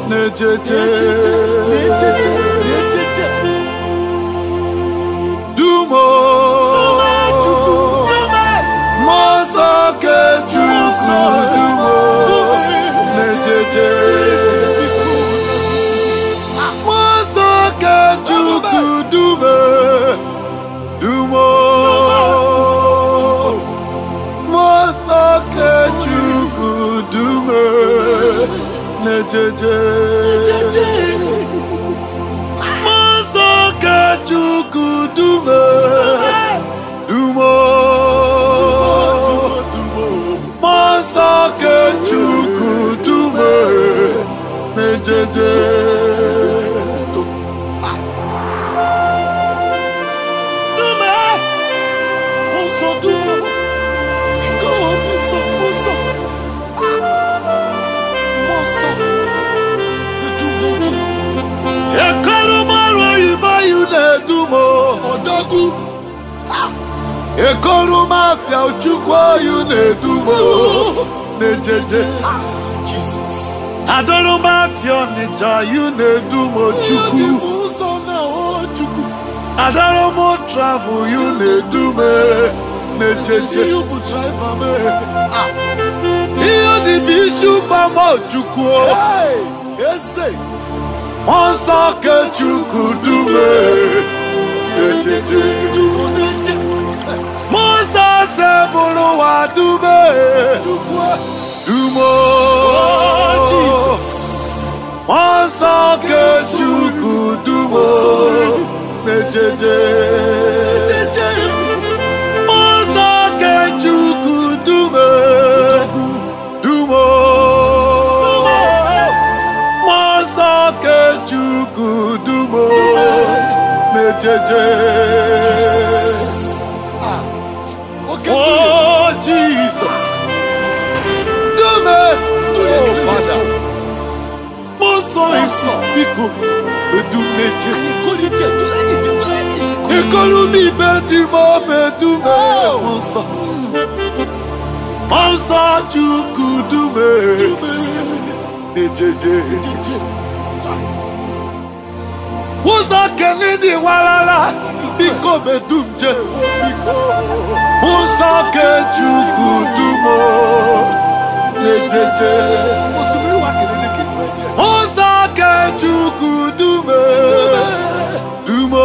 na-ejeje na-ejeje na-ejeje dumo mmụọ nsọ nke Chukwu dumo na-ejeje mmụọ nsọ nke Chukwu dume dumo mmụọ nsọ nke Chukwu dume na-ejeje mmụọ nsọ nke Chukwu dume dumo mmụọ nsọ nke Chukwu dume na-ejeje dume nsọ dumo iko nsọ nsọ nsọ dumo Ekoromarụ oyibo yu na-edumo ọdọgwu ekoromafia Chukwu oyu na-edumo na-ejeje Jizọs adọrọmafia Ọnịcha yu na-edumo Chukwu ụzọ na o Chukwu adọrọmọ travel yu na-edume na-ejeje you bụ driver me ihe dị bụ isi ụgbama Chukwu hey eze mmụọ nsọ ke Chukwu dume na-ejeje dumo na-eje mmụọ nsọ se bụrụ ụwa dume Chukwu dumo Jesus. mmụọ nsọ ke Chukwu dumo na-ejeje jeje mmụọ nsọ ke Chukwu dume dumo mmụọ nsọ ke Chukwu dumo na-ejeje oke Oh Jesus dume oh Father mmụọ nsọ ifo biko edumeje ìkórìjẹ tó lẹ́yìn jẹ tó lẹ́yìn Ikolu mi beti mo bedume Mọ̀nsọ̀ Mọ̀nsọ̀ Chukwu dume Ejeje jíjẹ Wúzọ̀ kẹ́ni di warara Biko bedum je Mọ̀nsọ̀ ke Chukwu dumo Ejeje osimiri wa kele ke nù ẹni ẹ. Mọ̀nsọ̀ ke Chukwu dume Dumo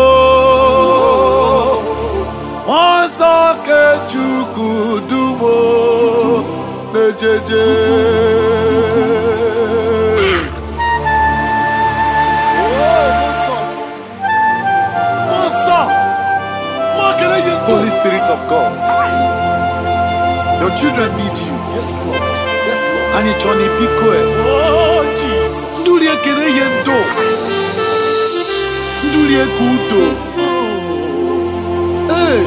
Mọ̀nsọ̀ ke Chukwu dumo Ejeje Mọ̀nsọ̀ mọ̀ kele yẹn tó. Holy Spirit of God, your children need you. Yes Lord, yes Lord. Anyị chọọ na biko e. Oh Jesus. Ndụli ekele ihe ndo. Ndụli eke udo. Ee,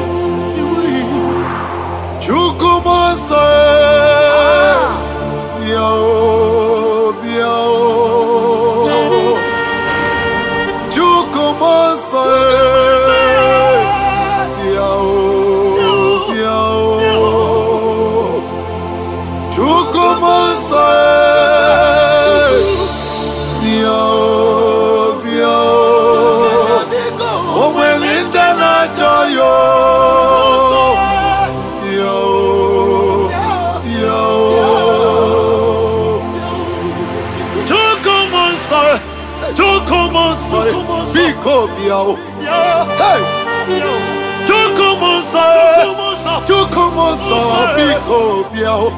Chukwu m nsọ e. Bịa o, bịa o. Chukwu m nsọ e. Bịa o, bịa o. Chukwu m nsọ e. Bịa o, bịa o. O nwere ndị na-achọ ya o. Bịa o, bịa o. Chukwu m nsọ e. Chukwu m nsọ e. Biko bịa o. Hey! Chukwu m nsọ e. Chukwu m nsọ biko bịa o.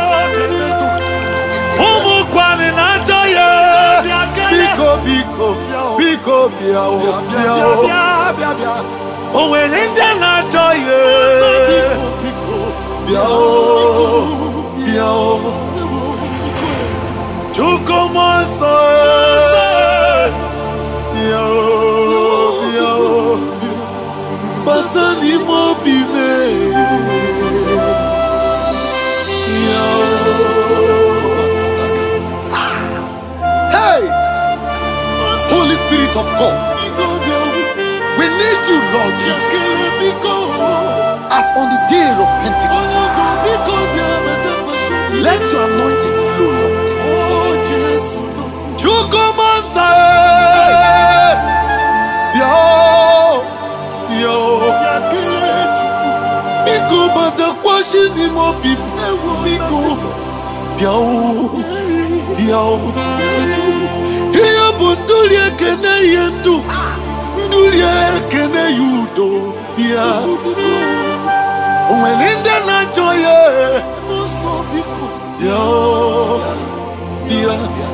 ụmụ kwani na-achọ ya biko biko biko bịa o bịa o o nwere ndị na-achọ ya bịa o bịa o Chukwu m nsọ bịa o bịa o gbasa n'ime obi mee Hey! Holy Spirit of God, we need you, Lord Jesus, as on the day of Pentecost. Let your anointing flow, Lord. Chukwu m n'ime obi m biko bịa o bịa o ihe bụ ndụri ekene ihe ndụ ndụri ekene ya udo bịa o nwere ndị na-achọ ya bịa o bịa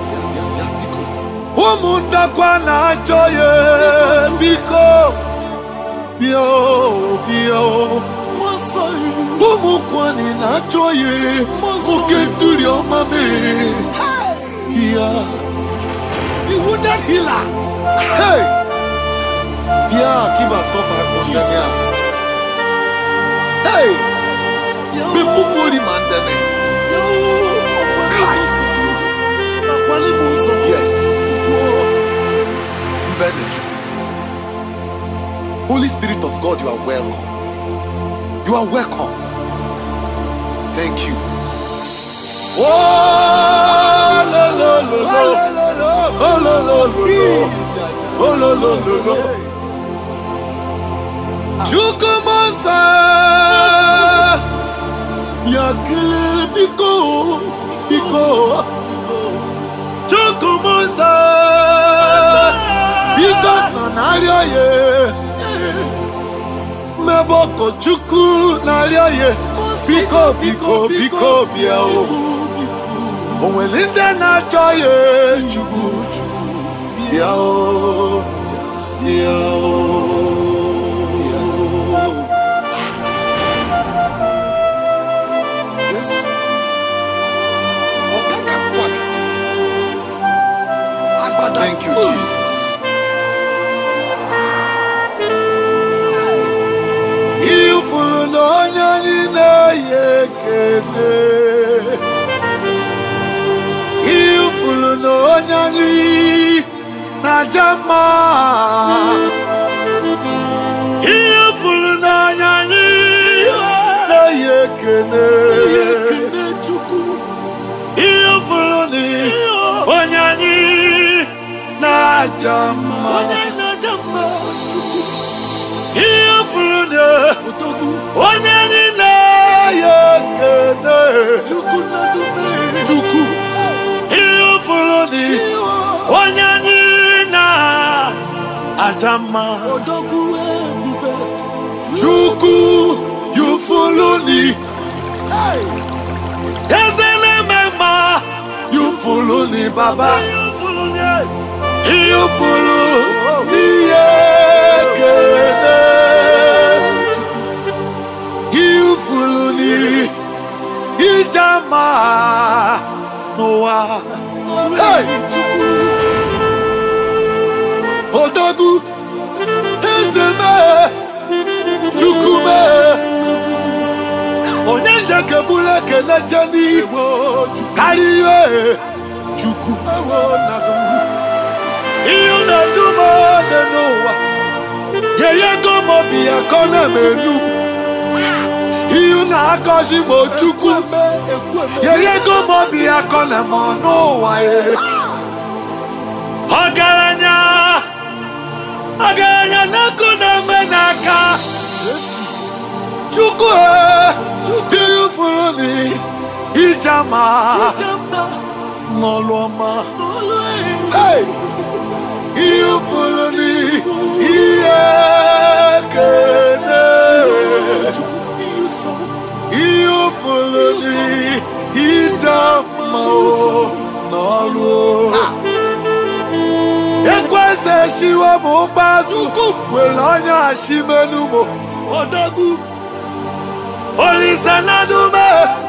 ụmụ ndakwa na-achọ ya biko bịa o bịa o ụmụ kwani na-achọ ya oke ndụri ọma mee bịa Ihu that healer. Hey! Bịa kiba tọfa akpọngani a. Hey! Mepufori ma ndene. Yes. Mbenechu. Holy Spirit of God, you are welcome. You are welcome. Thank you. Oh, lo, lo, lo, lo. Oh, lo, lo, lo, lo. Oh, lo, lo, lo, lo. Chukwuemeka. Yakele biko, biko. Chukwuemeka. Biko nọ n'arịọ ya. Mmebe ọkọ Chukwu n'arịọ ya. Biko, biko, biko, bịa o. O nwere ndị na-achọ ya Chukwu, Chukwu. Bịa o, bịa o. Yesu. Ọ̀gágà kwagidi. Agbada. Thank you, Oh. Jesus. Ifuru na onye anyị na-eyi ekele. Ifuru na onye anyị na-aja mma. Ifuru na onye anyị na-eyi ekele. Ekene Chukwu. Ifuru na onye anyị na-aja mma. Onye na-aja mma Chukwu. Ihe furu na Odogwu. onye niile ya ekene Chukwu na-adume. Chukwu. Ihe furu na onye anyị na-aja mma. Odogwu ebube. Chukwu yufuluni Hey! eze na-eme mma yufuluni baba yufulu n'ihe ekene yufuluni ijama n'ụwa hey! odogwu eze mee chukwu mee onye njekebulu ekene je n'igbo karịa ihe chukwu ihe na-edu m ode n'ụwa yeyego m obi ya ka ọ na-emenu ihe na-akọzi m chukwu yeyego m obi ya ka ọ na-eme n'ụwa ya ọgaranya ọgaranya na-ekụ na-eme n'aka chukwu ihe furu ni ijama n'ọlụ ọma Hey! ihe furu ni ihe kene ihe furu ni ijama o n'ọlụ ekwesị shiwe m ụgbazụ were ọnya ashimenumo odogwu olise nadume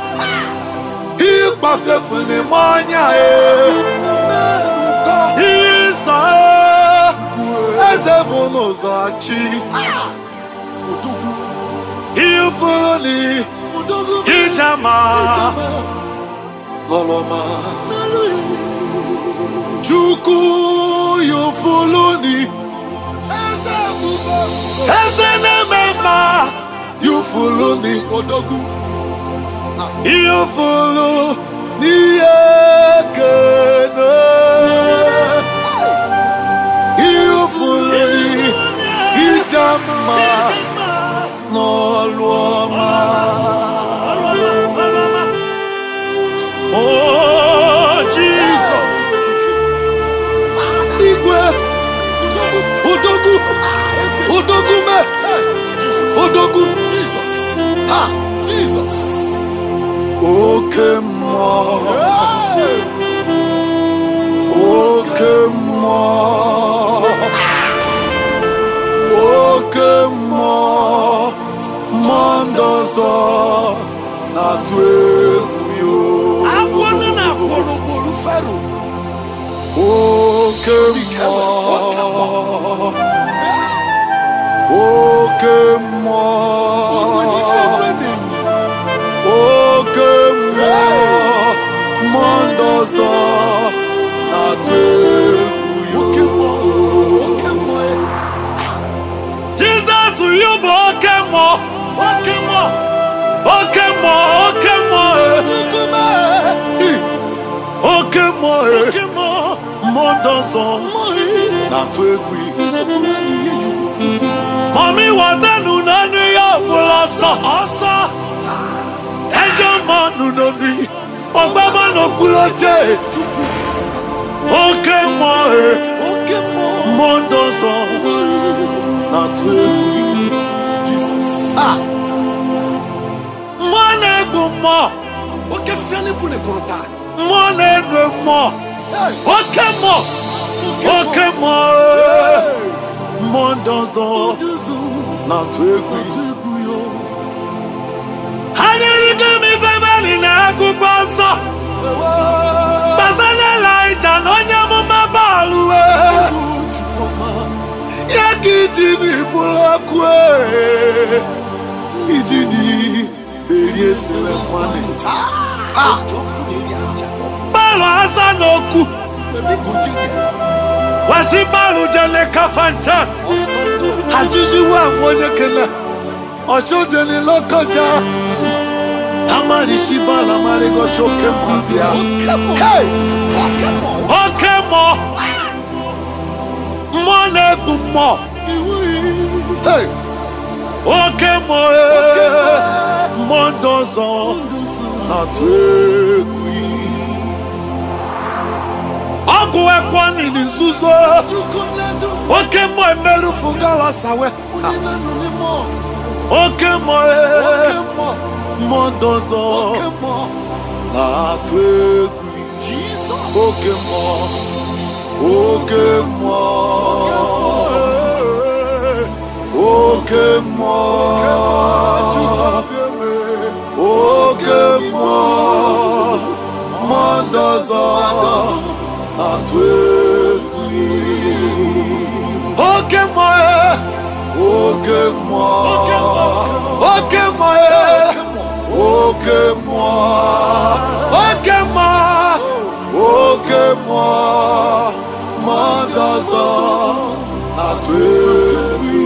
ịkpafefu n'ime ọnya e ịsọ eze bụ n'ụzọ chi ifuru ni ijama lọlọma chukwu yufulu ni eze na-eme mma yufulu ni Odogwu. yufulu n'ihe kene yufulu ni ijama n'ọlụ ọma Odogwu Jesus. Ah, Jesus. oke mmụọ oke mmụọ oke mmụọ mmụọ ndị ọzọ na-atụ egwu yo Agwọ nọ na gburugburu Fero. oke mmụọ oke mmụọ Onwe n'ife egbe na-enyi. oke mmụọ mmụọ ndị ọzọ na-atụ egwu Oke yo mmụọ. Oke mmụọ. Jizọs yu bụ oke mmụọ oke mmụọ oke mmụọ oke mmụọ Chukwuma. oke mmụọ Oke mmụọ. mmụọ ndị ọzọ Mmụọ. na-atụ egwu Nsogbu nwa n'ihe yi. mami watanụ n'ọnụ ya ọbụla ọsọ ọsọ ejọ mmanụ n'obi ọgbama n'okpuru oche oke mmụọ Oke mmụọ. mmụọ ndị ọzọ na-atụ egwu Jesus. Ah, mmụọ na-egbu mmụọ oke fífẹ́ ní bùnẹ̀ kọ̀rọ̀ta. mmụọ na-enu mmụọ Hey. oke mmụọ oke mmụọ mmụọ ndị ọzọ Oduzu. na-atụ egwu Otu egwu yo. ha nyerigo m ife mali na akwụkwọ nsọ Ewo. gbasara Elaịja na onye amụma Baalụ wee Chukwuma. ya ka iji n'iburu ọkụ ee. iji n'iberie sere nwanne Ah. Jọkụ na-eri aja. Baalụ asa n'okwu Ebi kò jí ni. wasi Baalụ jele kafancha Ọ̀sán dọ̀. ajụjụwa m onye kele ọchụdeni lọkọja amarisi Baalụ amarigosi oke mma bịa Oke mmụọ. Hey! Oke mmụọ. oke mmụọ mmụọ na-egbu mmụọ Iwu iyi. Hey! oke mmụọ ee. mmụọ ndị ọzọ Oduzu. na-atụ egwu ọgwụ ekwani ni nzuzo Chukwu na-edu. oke mmụọ emerufu gala sawe Onye na-anọ n'ime ọ. oke mmụọ Oke ee. mmụọ. mmụọ ndị ọzọ Oke mmụọ. na-atụ egwu Jesus. oke mmụọ oke mmụọ oke mmụọ oke mmụọ mmụọ ndị ọzọ na-atụ egwu oke mmụọ oke mmụọ oke mmụọ oke mmụọ oke mmụọ oke mmụọ mmụọ ndị ọzọ na-atụ egwu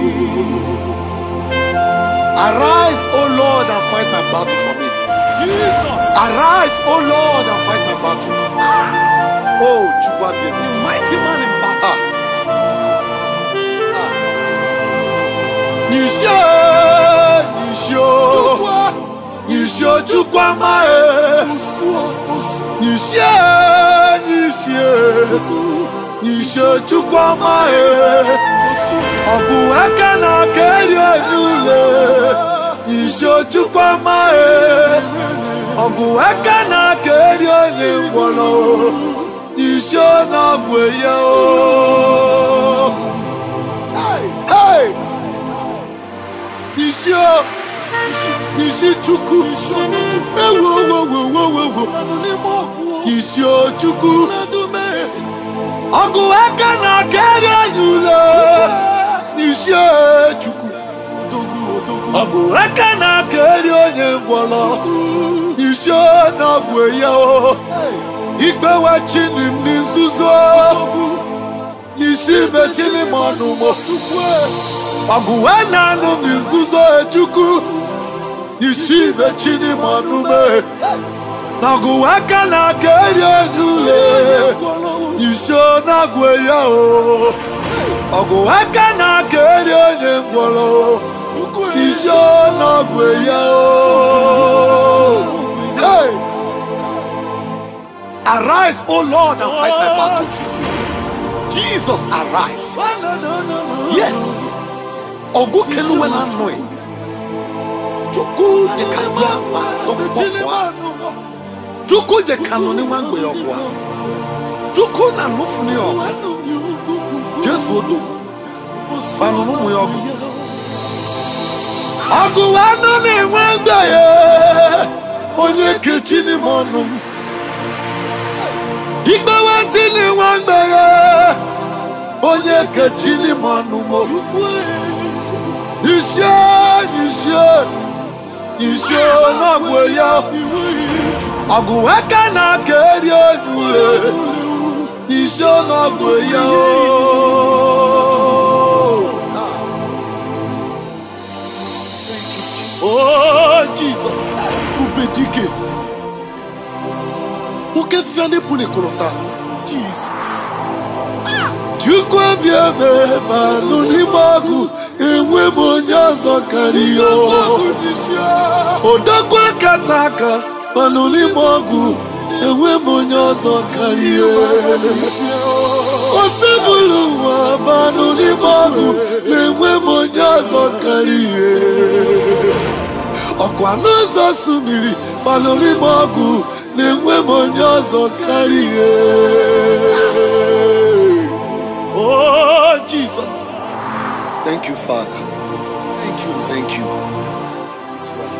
Arise, O Lord, and fight my battle for me. Jesus. Arise, O Lord, and fight my battle. Oh, Chukwabi, The mighty man in battle. Ah. Ah. Nishio, Nishio, Chukwa. Nishio, Chukwama, Osuo. Osu. Nishio, Nishio, Nishio, Chukwama, Osu. ọ bụ aka na aka eri onyule Nishio, Chukwama, ọ bụ aka na aka eri onye ngwọrọ Nishio na ọgwụ ya o. Hey! Nishio, Nishi Chukwu, ewo wo wo wo wo wo. Nọ n'ime ọgwụ. Nishio Chukwu, Na-edume. ọgụ aka na aka eri onyule Nishio Chukwu, Odogwu. Odogwu. ọgụ aka na aka eri onye ngwọrọ Nishio na ọgwụ ya o. Igbewe chini m n'izuzo, nisi mechini m ọnụ mo. Chukwu. ọgụ wee na-anụ m nzuzo echukwu isi mechini m ọnụ me na ọgụ wee ka na-aka eri enyi ule isi ọ na-agwụ ya o ọgụ wee ka na-aka eri onye ngwọrọ isi ọ na-agwụ ya o Hey! Arise, O Lord, and fight my battle. Jesus, arise. Yes. Ogu keluwe na annoy. chukwu dị ka bịa ma tọkpọfụa chukwu dị ka nọ n'ịnwa mgbe ọgwụ a chukwu na nụfu ni ọgụ jesu odogwu kpanụ n'ụmụ ya ọgụ ọgụ anụ na-enwe mgbe ya onye kechi n'ime ọnụ m igbewe chi n'inwe mgbe ya onye kechi n'ime ọnụ m iṣẹ́ iṣẹ́ iṣẹ́ ọlọ́gbọ̀ ya ọ̀gùnwẹ́ kánà kéèrè ònúre iṣẹ́ ọlọ́gbọ̀ ya Oh Jesus, Ubedike. oke fiane bụ n'ịkọrọta Jesus. Chukwu ebi ebe ma nụ n'ime ọgụ enwe m onye ọzọ karịa odogwu akata aka ma nụ n'ime ọgụ enwe m onye ọzọ karịa osebụlụ ụwa ma nụ n'ime ọgụ na-enwe m onye ọzọ karịa ọkwa n'ụzọ sumiri ma nụ n'ime ọgụ na-enwe m onye ọzọ karịa Oh, Jesus. Thank you, Father. Thank you. Thank you. It's well.